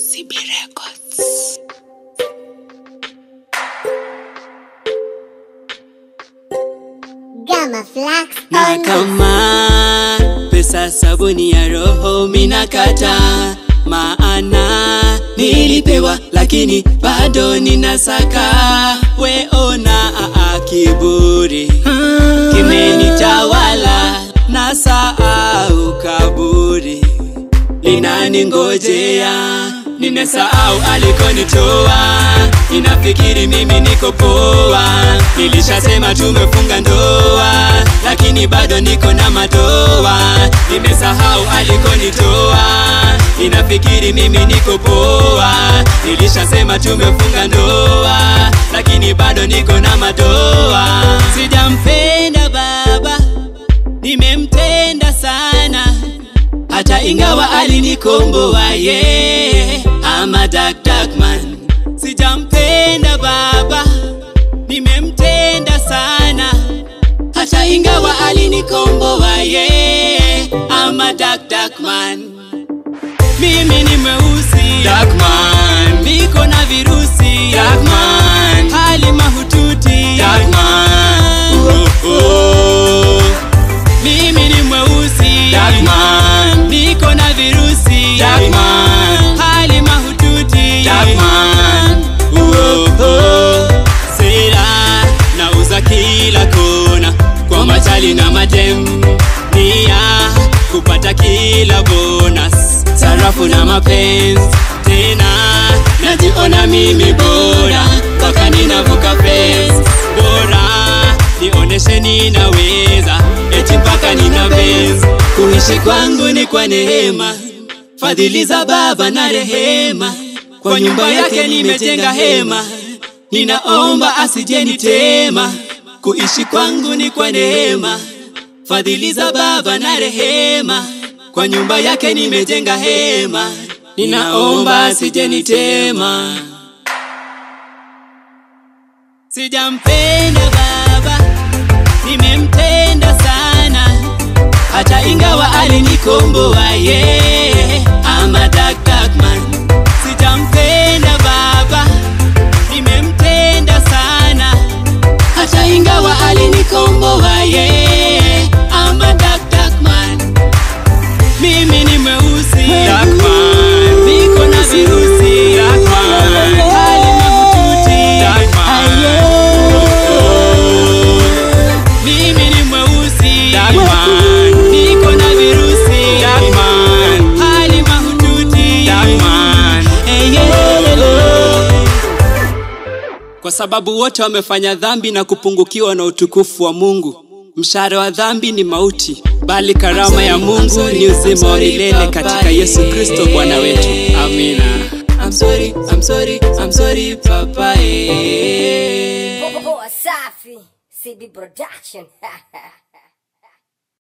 CB Records. Gamma Flax na on kama pesa sabuni ya roho minakata maana nilipewa lakini bado ninasaka weona aa kiburi kimenitawala na sahau kaburi linaningojea nimesahau alikonitoa ninafikiri mimi niko poa nilishasema tumefunga ndoa lakini bado niko na madoa nimesahau alikonitoa ninafikiri mimi niko poa nilishasema tumefunga ndoa lakini bado niko na madoa sijampenda baba nimemtenda sana hata ingawa alinikomboa ye yeah. ama dakdakman sijampenda baba nimemtenda sana hata ingawa alinikomboa ye yeah. ama dakdakman mimi ni mweusi Darkman. niko na virusi Darkman. hali mahututi Darkman. Oh, oh. mimi ni mweusi Darkman. niko na virusi Darkman. hali mahututi Darkman. Oh, oh. sera nauza kila kona kwa machali na madem nia kupata kila bonus sarafu na mapenzi tena najiona mimi bora mpaka ninavuka fence bora nioneshe ninaweza eti mpaka nina benzi kuishi kwangu ni kwa neema fadhili za baba na rehema kwa nyumba yake nimejenga hema ninaomba asijenitema kuishi kwangu ni kwa neema fadhili za baba na rehema kwa nyumba yake nimejenga hema ninaomba asijenitema sijampenda baba nimemtenda sana hata ingawa alinikomboa ye yeah. ama dakdakman sijampenda baba nimemtenda sana hata ingawa alinikomboa ye yeah. ama dakdakman mimi ni mweusi Darkman. niko na virusi Darkman. hali mahututi Oh. mimi ni mweusi Darkman. niko na virusi Darkman. hali mahututi Hey, yeah. kwa sababu wote wamefanya dhambi na kupungukiwa na utukufu wa mungu mshahara wa dhambi ni mauti bali karama ya mungu ni uzima wa milele katika yesu kristo bwana wetu amina I'm sorry, I'm sorry, I'm sorry, papa, eh. Poa Safi CD Production